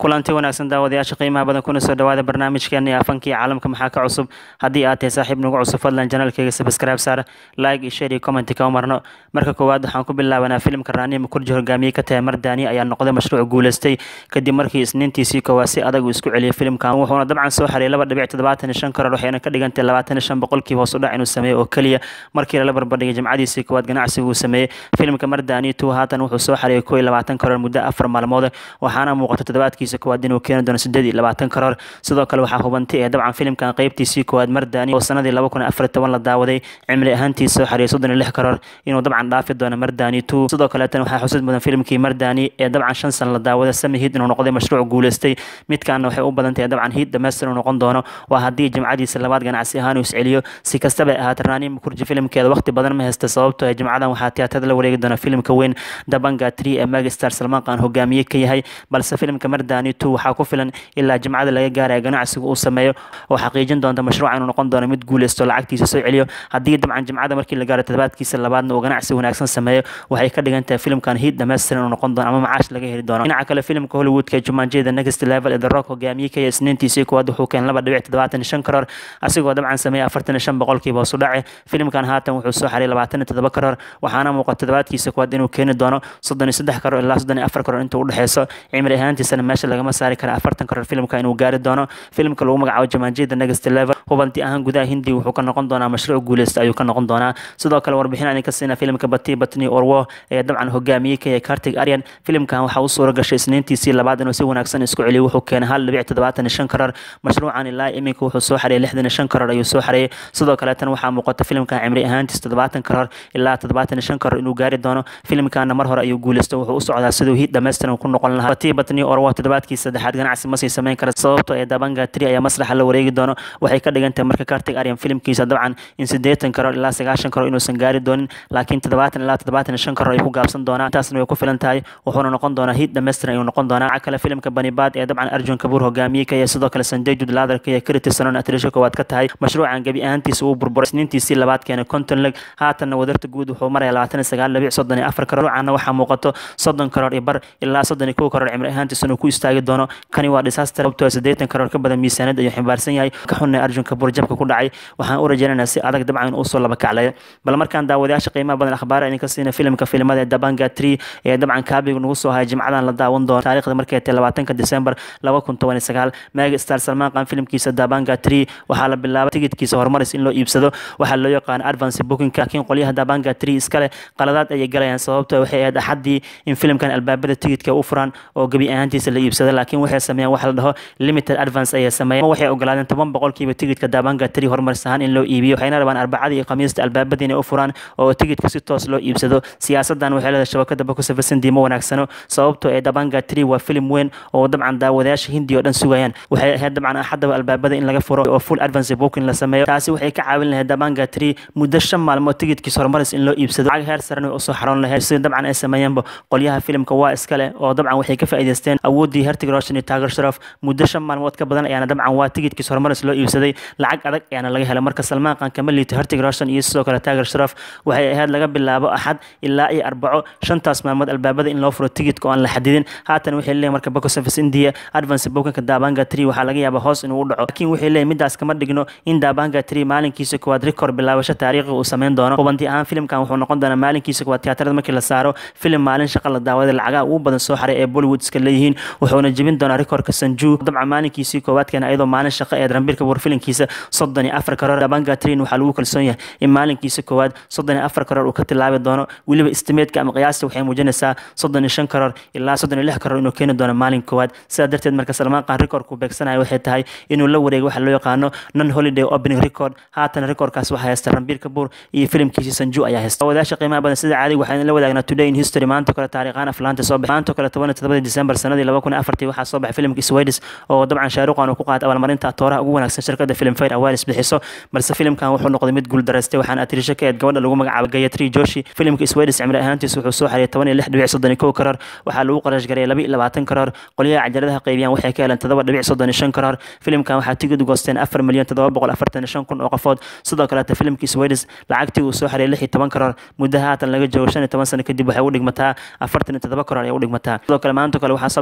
kulanti wanaagsan daawadayaasha qiimaha badan kuna soo dhawaada barnaamijkeena iyo afankii caalamka maxaa ka cusub haddii aad tahay saaxiib nagu cusub fadlan janaalkeyga subscribe saar like iyo share iyo comment ka marno marka koowaad waxaan ku bilaabanaa filimka raaniya mukurji hogaamiye ka tahay mardaani ayaa noqday mashruuc guuleystay kadib markii isniintiisii koowaad si adag uu isku celiyay filimkan wuxuuna dabcan soo xaray laba dhibic toddobaatan iyo shan karoor waxayna ka dhigantay labaatan iyo shan boqolkiiba hoos u dhac inuu sameeyey oo keliya markii lala barbardhigay jimcadiisii koowaad ganacsiga uu sameeyey filimka mardaani two haatan wuxuu soo xareeyay koo iyo labaatan karoor muddo afar maalmood waxaana muuqata toddobaadkiisa koowaad inuu keeni doono sideed iyo labaatan karoor sidoo kale waxaa hubantay ee dabcan filimkan qeybtiisii koowaad mardaani oo sanadii laba kun afar toban la daawaday cimri ahaantiisa soo xareeyay soddon iyo lix karoor inuu dabcan dhaafi doono mardaani two sidoo kaleetan waxaa xusid mudan filimkii mardaani ee dabcan shan sana la daawaday sami hiid inuu noqday mashruuc guuleystay midkaana waxay u badan tahay dabcan hiid dhamaystir uu noqon doono waa haddii jimcadiisa labaad ganacsi ahaan uu isceliyo si kastaba ahaata raani mukurji filimkeeda waqti badan ma haysta sababtoo ee jimcadan waxaa tiyaatada la wareegi doona filimka weyn dabanga tree ee megastar salmaan qaan hogaamiye ka yahay balse filimka mardaani two waxaa ku filan ilaa jimcada laga gaaraya ganacsiga uu sameeyo oo xaqiijin doonta mashruuca inuu noqon doono mid guuleysto lacagtiisa soo celiyo haddii dabcan jimcada markii la gaaro toddobaadkiisa labaadna uu ganacsi wanaagsan sameeyo waxay ka dhigan tahay filimkan hiid dhamaystir inuu noqon doono ama macaash laga heli doono dhinaca kale filimka hollywoodka jumanjada next level ee the rock hogaamiye ka yahay isniintiisii koowaad wuxuu keenay laba dhibic toddobaatan iyo shan karoor asigoo dabcan sameeyay afartan iyo shan boqolkiiba hoos u dhace filimkan haatan wuxuu soo xaray labaatan iyo toddoba karoor waxaana muuqata toddobaadkiisa koowaad inuu keeni doono soddon iyo saddex karoor ilaa soddon iyo afar karoor inta u dhexeyso cimri ahaantiisana meesha lagama saari kara afartan karoor filimka inuu gaari doono filimka lagu magacaabo jumanjada next level hubanti ahaan gudaha hindi wuxuu ka noqon doonaa mashruuc guuleysta ayuu ka noqon doonaa sidoo kale warbixin aan ka siina filimka bati batni orwo ee dabcan hogaamiyey ka yahay kartig aryan filimkan waxaa u suura gashay isniintiisii labaad inuu si wanaagsan isku celiyo wuxuu keenay hal dhibic toddobaatan iyo shan karoor mashruucan ilaa iminka wuxuu soo xareeyay lixdan iyo shan karoor ayuu soo xareeyay sidoo kaleetan waxaa muuqata filimkan cimri ahaantiis toddobaatan karoor ilaa toddobaatan iyo shan karoor inuu gaari doono filimkana mar hore ayuu guuleystay wuxuu u socdaa siduu hiid dhammaystiran ku noqon lahaa bati batni orwo toddobaadkii saddexaad ganacsi masii samayn kara sababtoo ee dabanga tri ayaa masraxa la wareegi doono waxay ka dhigan tahay marka kartig aryan filimkiisa dabcan in siddeetan karoor ilaa sagaashan karoor inuusan gaari doonin laakiin toddobaatan ilaa toddobaatan iyo shan karoor ay ku gaabsan doonaan intaasna way ku filan tahay wuxuuna noqon doonaa hiid dhammaystiran ayuu noqon doonaa kale filimka banibad ee dabcan arjun kabuur hogaamiye ka yahay sidoo kale sanjay jud laadar ka yahay kritisanon atrisho koowaad ka tahay mashruucan gebi ahaantiisa uu burburay isniintiisii labaad keenay konton leg haatanna wadarta guud wuxuu maraya labaatan iyo sagaal dhibic soddon iyo afar karoor mashruucanna waxaa muuqato soddon karoor iyo bar ilaa soddon iyo kow karoor cimri ahaantiisa inuu ku istaagi doono kani waa disaster sababtoo siddeetan karoor ka badan miisaaniyad ayuu ximbaarsan yahay ka xunna arjun kabuur jabka ku dhacay waxaan u rajaynaynaa si adag dabcan in uu soo laba kaclayo bal markaan daawadayaasha qiimaha badan akhbaar idinka siina filimka filimada ee dabanga tree ee dabcan kaabiga nagu soo haya jimcadan la daawan doono taariikhda markay tahay labaatanka december laba kun toban iyo sagaal mega star salmaan qaan filimkiisa dabanga tree waxaa la bilaabay tigidkiisa horumaris in loo iibsado waxaa loo yaqaan advance booking laakiin qolyaha dabanga tree iskale qaladaad ayay galayaan sababtoo waxay ahayd axaddii in filimkan albaabada tigidka u furan oo gebi ahaantiisa la iibsado laakiin waxay sameeyeen wax la dhaho limited advance ayay sameeyeen waxay ogolaadeen toban boqolkiiba tigidka dabanga tree horumaris ahaan in loo iibiyo waxayna rabaan arbacada iyo khamiista albaabada inay u furaan oo tigidka si toos loo iibsado siyaasadan waxay leedahay shabakada bakusafirsan diimo wanaagsano sababtoo ee dabanga tree waa filim weyn oo dabcan daawadayaasha hindi oo dhan sugayaan waxay ahayd dabcan axadaba albaabada in laga furo oo full advance booking la sameeyo taasi waxay ka caawin lahayd dabanga tree muddo shan maalmood tigidkiisa horumaris in loo iibsado lacag heer saran way usoo xaroon lahayd sida dabcan ay sameeyeenba qolyaha filimka waa iskale oo dabcan waxay ka faa'iidaysteen awooddii hertig roshan iyo taager sharaf muddo shan maalmood ka badan ayaana dabcan waa tigidkiisa horumaris loo iibsaday lacag adag ayaana laga helay marka salmaan qaan kama liito hertig roshan iyo sidoo kale taager sharaf waxay ahayd laga bilaabo axad ilaa iyo arbaco shantaas maalmood albaabada in loo furo tigidka oo aan la xadidin haatan waxay leeyihin marka box office india advance bookinka dabanga tree waxaa laga yaabaa hoos inuu u dhaco laakiin waxay leeyihin midaas kama dhigno in dabanga tree maalinkiisa koowaad record bilaabasho taariikhi uu sameyn doono hubanti ahaan filimkan wuxuu noqon doonaa maalinkiisa koowaad tiyaatarada markii la saaro filim maalin shaqa la daawaday lacagaha ugu badan soo xaray ee bollywood iska leeyihiin wuxuuna jebin doonaa recordka sanju dabcan maalinkiisii koowaadkeena iyadoo maalin shaqa ee rambirka buur filimkiisa soddon iyo afar karoor dabanga tree waxaa lagu kalsoon yahay in maalinkiisa koowaad soddon iyo afar karoor uu ka tilaabi doono weliba istimeedka ama qiyaasta waxay muujinaysaa soddon iyo shan karoor ilaa soddon iyo lix karoor inuu keeni doono maalin koowaad sidaa darteed marka salmaan qaan recordku beegsanayo waxay tahay inuu la wareego waxa loo yaqaano non holiday opening record haatan recordkaas waxaa haysta rambiir kabuur iyo filimkiisa sanju ayaa haysta wadaasha qiimaha badan sida caadiga waxaan la wadaagnaa today in history maanta kale taariikhaan aflaanta soo baxay maanta kale toban iyo todobadii december sanadii laba kun iyo afartii waxaa soo baxay filimka swedis oo dabcan shaaruqan uu ku qaatay abaalmarinta atooraha ugu wanaagsan shirkadda film fair awaris bixiso balse filimkan wuxuu noqday mid guul daraystay waxaana atirisho ka eed gabadha lagu magacaabo gayatri joshi filimka swedis cimri ahaantiisa wuxuu soo xariyay toban iyo lix dhibic soddon iyo kow karoor waxaa lagu qarash gareeyay laba iyo labaatan karoor qolyaha cajaladaha qaybiyaan waxay ka heleen todoba dhibic soddon iyo shan karoor filimkan waxaa tigid goosteen afar milyan todoba boqol afartan iyo shan kun oo qofood sidoo kaleeta filimkii swedis lacagtii uu soo xariyay lix iyo toban karoor muddo haatan laga joogo shan iyo toban sano kadib waxay u dhigmataa afartan iyo todoba karoor ayay u dhigmataa sidoo kale maanta kale waxaa soo baxay filimka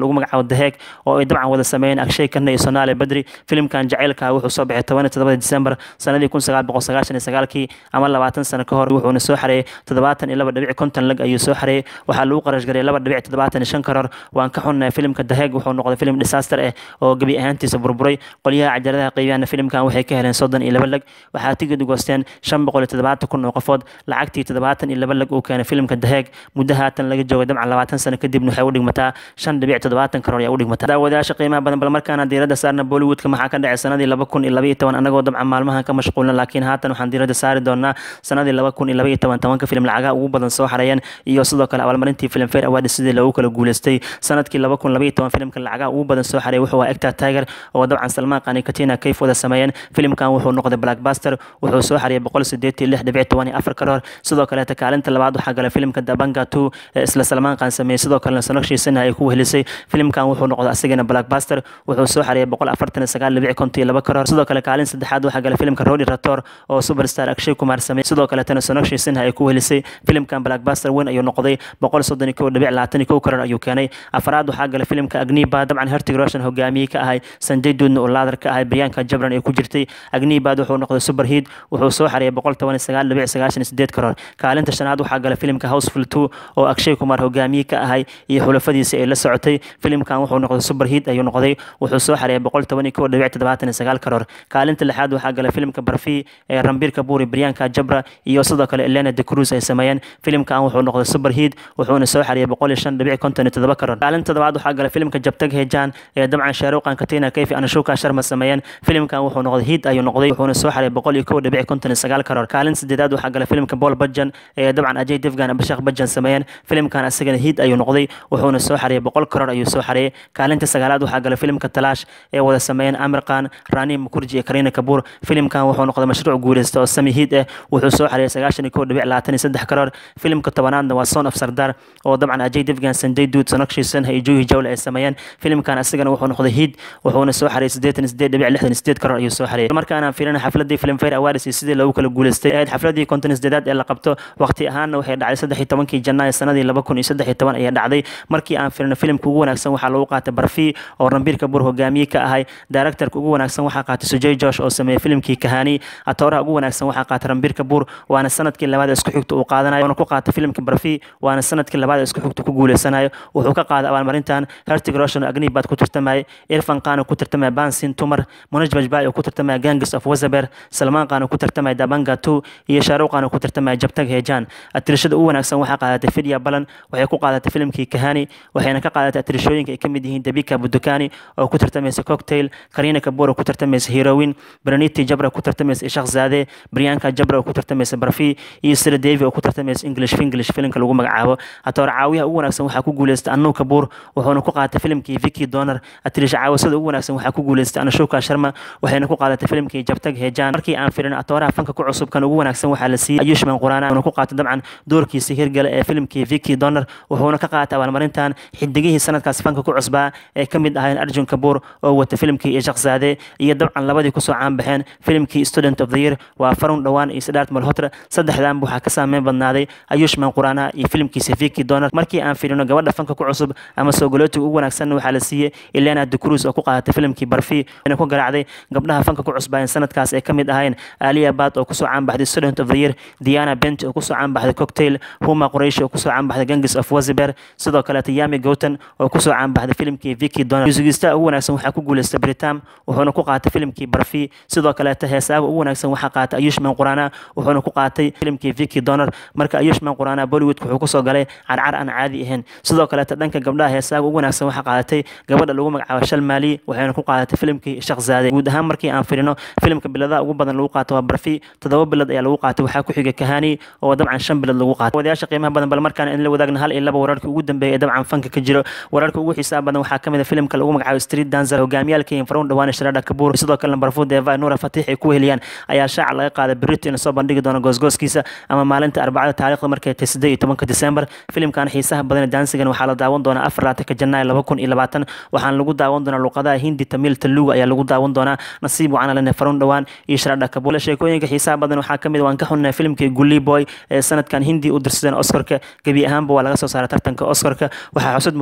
lagu magacaabo daheeg oo ay dabcan wada sameeyeen akshay kanna iyo sonaale badri filimkan jacaylka wuxuu soo baxay toban iyo todobada disembar sanadii kun sagaal boqol sagaashan iyo sagaalkii ama labaatan sano ka hor wuxuuna soo xareeyey toddobaatan iyo laba dhibic konton lag ayuu soo xareeyey waxaa lagu qarash garay laba dhibic toddobaatan iyo shan karoor waan ka xunnahay filimka daheeg wuxuu noqday filim disaster ah oo gebi ahaantiisa burburay qolyaha cajaladaha qeybiyana filimkan waxay ka heleen soddon iyo laba lag waxaa tigid goosteen shan boqol iyo toddobaatan kun oo qofood lacagtii toddobaatan iyo laba lag uu keenay filimka daheeg muddo haatan laga joogay dabcan labaatan sano kadibna waxay u dhigmataa shan dhibic toddobaatan karoor ayaa u dhigmataa daawadayaasha qiimaha badan bal markaana diiradda saarna bollywoodka maxaa ka dhacay sanadii laba kun iyo laba iyo toban anagoo dabcan maalmahan ka mashquulna laakiin haatan waxaan diiradda saari doonaa sanadii laba kun iyo laba iyo toban tobanka filim lacagaha ugu badan soo xareeyeen iyo sidoo kale abaalmarintii film fair award sidii loogu kala guuleystay sanadkii laba kun laba iyo toban filimka lacagaha ugu badan soo xareeyay wuxuu ahaa ecta tiger oo dabcan salmaan qani katina kayf wada sameeyeen filimkan wuxuu noqday blackbuster wuxuu soo xareeyay boqol sideed iyo lix dhibic toban iyo afar karoor sidoo kaleeta kaalinta labaad waxaa galay filimka dabanga two ee isla salmaan qan sameeyey sidoo kalena sanaqshiisana ay ku wehelisay filimkan wuxuu noqday asigana blackbuster wuxuu soo xareeyay boqol afartan iyo sagaal dhibic konton iyo laba karoor sidoo kale kaalin saddexaad waxaa galay filimka rodi rator oo superstar akshay kumar sameeyey sidoo kaletana sanaqshiisana ay ku wehelisay filimkan blackbuster weyn ayuu noqday boqol soddon iyo kow dhibic labaatan iyo kow karoor ayuu keenay afraad waxaa galay filimka agniba dabcan hertig roshan hogaamiye ka ahay sanjay duudna oo laadar ka ahay briyanka jabran ee ku jirtay agnibad wuxuu noqday superheat wuxuu soo xareeyay boqol toban iyo sagaal dhibic sagaashan iyo sideed karoor kaalinta shanaad waxaa galay filimka houseful two oo akshay kumar hogaamiye ka ahay iyo xulafadiisa ay la socotay filimkan wuxuu noqday superheat ayuu noqday wuxuu soo xareeyay boqol toban iyo kow dhibic toddobaatan iyo sagaal karoor kaalinta lixaad waxaa galay filimka barfi ee rambir kabuuri briyanka jabra iyo sidoo kale elena de cruz ay sameeyeen filimkan wuxuu noqday superheat wuxuuna soo xareeyay boqol iyo shan dhibic konton iyo toddoba karoor kaalinta todobaad waxaa galay filimka jabtag hejan ee dabcan shaaruqan katina kayfi anashuka sharma sameeyeen filimkan wuxuu noqday hiid ayuu noqday wuxuuna soo xareeyay boqol iyo kow dhibic konton iyo sagaal karoor kaalin sideedaad waxaa galay filimka paul bajan ee dabcan ajay devgan abashakh bajan sameeyeen filimkan asagana hiid ayuu noqday wuxuuna soo xareeyay boqol karoor ayuu soo xareeyay kaalinta sagaalaad waxaa galay filimka talaash ee wada sameeyeen amir khan rani mukurji iyo karina kabuur filimkan wuxuu noqday mashruuc guuleysta oo sami hiid ah wuxuu soo xareeyay sagaashan iyo kow dhibic labaatan iyo saddex karoor filimka tobanaadna waa son of sardar oo dabcan ajay devgan sanjay duud sanaqshiisan iyo juhi jawle ay sameeyeen filimkan asigana wuxuu noqday hiid wuxuuna soo xareeyay siddeetan iyo siddeed dhibic lixdan iyo siddeed karoor ayuu soo xareeyay markaana fiirina xafladii film fair awards iyo sidii loogu kala guuleystay ahayd xafladii konton iyo siddeedaad ee la qabto waqti ahaanna waxay dhacday saddex iyo tobankii janaayo sanadii laba kun iyo saddex iyo toban ayaa dhacday markii aan fiirino filimka ugu wanaagsan waxaa lagu qaatay barfi oo rambir kabuur hogaamiye ka ahay directorka ugu wanaagsan waxaa qaatay sujay josh oo sameeyey filimkii kahani atooraha ugu wanaagsan waxaa qaatay rambir kabuur waana sanadkii labaad ee isku xigta uu qaadanayo wuuna ku qaatay filimka barfi waana sanadkii labaad ee isku xigta ku guuleysanayo wuxuu ka qaaday abaalmarintan hertig roshan agni baad ku tartamayay irfan qaan ku tartamaya bansin tumar munaj bajbay oo ku tartamaya gangs of wazaber salmaan qaan ku tartamaya dabanga two iyo shaaruq qaan ku tartamaya jabtag hejan atirashada ugu wanaagsan waxaa qaadatay fidya balan waxay ku qaadatay filimkii kahani waxayna ka qaadatay atirashooyinka ay ka mid yihiin dabika budukani oo ku tartamaysa cocktail karina kabuur oo ku tartamaysa heroin braniti jabra ku tartamaysa ishaq zaade briyanka jabra oo ku tartamaysa barfi iyo sira devi oo ku tartamaysa english finglish filimka lagu magacaabo hatoor caawiyaha ugu wanaagsan waxaa ku guuleystay anu kabuur wuxuuna ku qaatay filimkii viki donar atirisha caawisada ugu wanaagsan waxaa ku guuleystay anashuka sharma waxayna ku qaadatay filimkii jabtag hejan markii aan firin atooraha fanka ku cusub kan ugu wanaagsan waxaa la siiyey ayushman quraana wuxuuna ku qaatay dabcan doorkiisa hirgala ee filimkii viki donar wuxuuna ka qaatay abaalmarintan xidigihii sanadkaas fanka ku cusbaa ee ka mid ahayn arjun kabuur oo wata filimkii ishaq zaade iyo dabcan labadii kusoo caanbaxeen filimkii student of the year waa farun dhowaan iyo sidaart malhotra saddexdan waxaa ka saameyn badnaaday ayushman quraana iyo filimkiisa viki donar markii aan firino gabadha fanka ku cusub ama soogolootiga ugu wanaagsanna waxaa la siiyey elena de cruz oo ku qaadatay filimkii barfi ayna ku garaacday gabdhaha fanka ku cusbaayeen sanadkaas ay ka mid ahayn aliya bad oo kusoo caanbaxday student of the year diana bent oo kusoo caanbaxday cocktail huma quraysh oo kusoo caanbaxday gangs of waziber sidoo kaleeta yami gowtan oo kusoo caanbaxday filimkii viki donald musigista ugu wanaagsan waxaa ku guuleystay britam wuxuuna ku qaatay filimkii barfi sidoo kaleeta heesaaga ugu wanaagsan waxaa qaatay ayushman quraana wuxuuna ku qaatay filimkii viki donald marka ayushman quraana bollywood wuxuu kusoo galay carcar aan caadi ahayn sidoo kaleeta dhanka gabdhaha heesaaga ugu wanaagsan waxaa qaadatay gabadha lagu magacaabo shal maali waxayna ku qaadatay filimkii shaq zaade guud ahaan markii aan firino filimka biladaha ugu badan lagu qaato waa barfi toddoba bilad ayaa lagu qaatay waxaa ku xigay kahani oo dabcan shan bilad lagu qaatay wadayaasha qiimaha badan bal markaan in la wadaagna hal iyo laba wararkii ugu dambeeyay ee dabcan fanka ka jiro wararka ugu xiisaha badan waxaa kamid a filimka lagu magacaabo street dancer hogaamiyaalka farun dhawaan sharada kabuur sidoo kalena barfuud eva nuura fatiix ay ku weheliyaan ayaa shaaca laga qaaday berito in soo bandhigi doono goosgooskiisa ama maalinta arbacada taariikhda markay tahay siddeed iyo tobanka disembar filimkan xiisaha badan ee daansigan waxaa la daawan doonaa afar laatanka janaayo laba kun iyo labaatan waxaana lagu daawan doonaa luqadaha hindi tamil taluga ayaa lagu daawan doonaa nasiib wacaana lene farun dhawaan iyo sharada kabuur sheekooyinka xiisaha badan waxaa kamid waan ka xunnahay filimkii gully boy ee sanadkan hindi u dirsadeen oscarka gebi ahaanba waa laga soo saaray tartanka oscarka waxaa xusud mudan filimka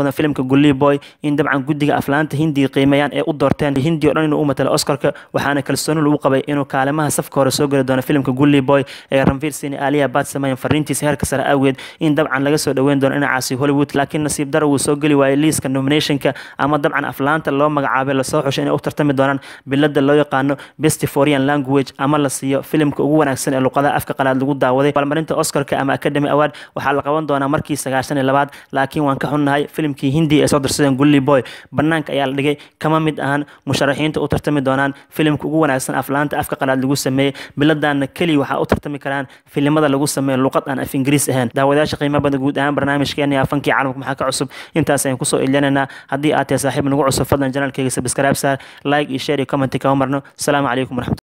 filimka gully boy in dabcan guddiga aflaanta hindiga qiimeeyaan ee u doorteen hindi o dhan inuu u matalo oscarka waxaana kalsooni lagu qabay inuu kaalimaha safka hore soo geli doono filimka gully boy ee ranvir sini aliya baad sameeyeen fariintiisa heerka sare awgeed in dabcan laga soo dhoweyn doono dhinacaasi hollywood laakiin nasiib daro wuu soo geli waayey liiska nominationka ama dabcan aflaanta loo magacaabay lasoo xushay inay u tartami doonaan bilada loo yaqaano best foreign language ama la siiyo filimka ugu wanaagsan ee luqadaha afka qalaad lagu daawaday balmarinta oscarka ama academy award waxaa la qaban doonaa markii sagaashan iyo labaad laakiin waan ka xunnahay filimkii hindi ee soo darsadeen gully boy banaanka ayaa la dhigay kama mid ahan musharaxiinta u tartami doonaan filimka ugu wanaagsan aflaanta afka qalaad lagu sameeyey biladana keliya waxaa u tartami karaan filimada lagu sameeyo luqad aan af ingiriis ahayn daawadayaasha qiimo badan guud ahaan barnaamijkeena afankii caalamka maxaa ka cusub intaas ayaan kusoo ilinanaa haddii aad tahay saaxiib nagu cusub fadlan janaalkeyga sabscribe saar like iyo share iyo comment kama marno asalaamu calaykum waraxmat